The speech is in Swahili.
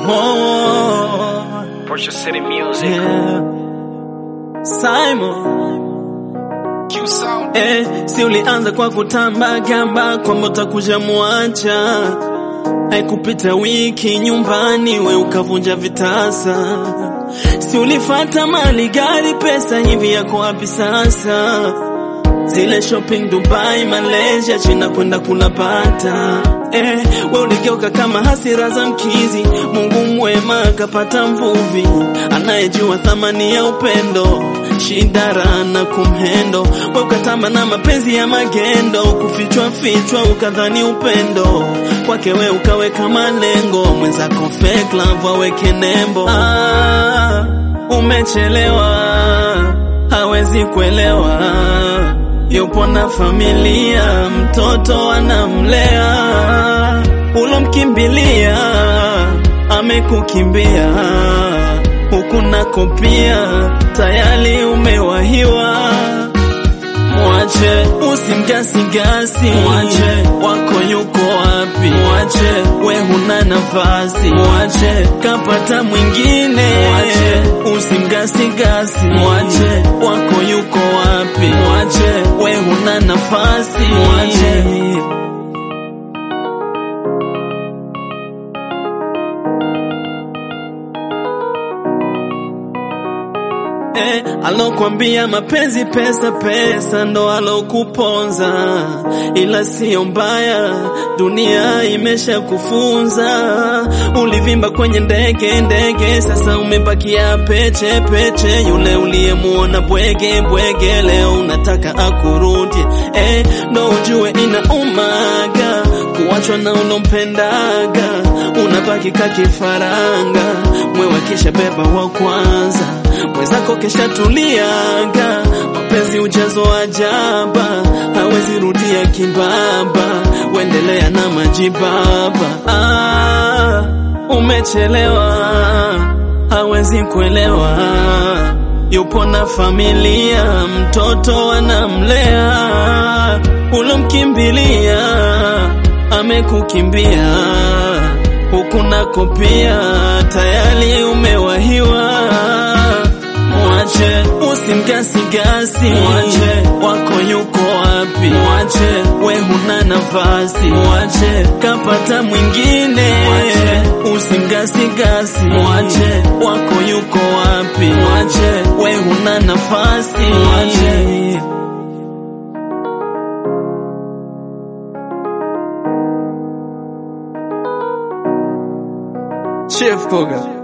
Simon, Portia City Music. yeah. Simon, Q Sound. eh, si ulianza kwa kutamba gamba kwamba utakuja mwacha, haikupita wiki nyumbani we ukavunja vitasa, si ulifata mali gari pesa hivi yako wapi sasa? Zile shopping Dubai, Malaysia, China kwenda kunapata eh, we uligeuka kama hasira za mkizi. Mungu mwema kapata mvuvi anayejua thamani ya upendo, shidara na kumhendo. We ukatamba na mapenzi ya magendo, kufichwa fichwa ukadhani upendo kwake we ukaweka malengo, mwenzako fake love aweke nembo. Ah, umechelewa, hawezi kuelewa yupo na familia, mtoto anamlea, ulomkimbilia amekukimbia, huku nako pia tayari umewahiwa. Mwache usimgasigasi, mwache wako yuko wapi? Mwache we huna nafasi, mwache kapata mwingine, mwache usimgasigasi, mwache wako yuko wapi? Mwache we huna nafasi, mwache Eh, alokwambia mapenzi pesa pesa ndo alokuponza, ila siyo mbaya, dunia imesha kufunza. Ulivimba kwenye ndege ndege, sasa umebakia peche peche. Yule uliyemuona bwege bwege, leo unataka akurudie. Eh, ndo ujue inaumaga kuachwa na ulompendaga, unabaki kakifaranga, mwewe kisha beba wa kwanza mwenzako kesha tuliaga, mapenzi ujazo ajaba, hawezi rudia kibaba, wendelea na majibaba. Ah, umechelewa, hawezi kuelewa, yupo na familia, mtoto anamlea, ulomkimbilia amekukimbia, huku nako pia tayari umewahiwa. Mwache usimgasigasi, mwache wako yuko wapi? Mwache we huna nafasi, mwache kapata mwingine, mwache usimgasigasi, mwache wako yuko wapi? Mwache we huna nafasi, mwache Chef Koga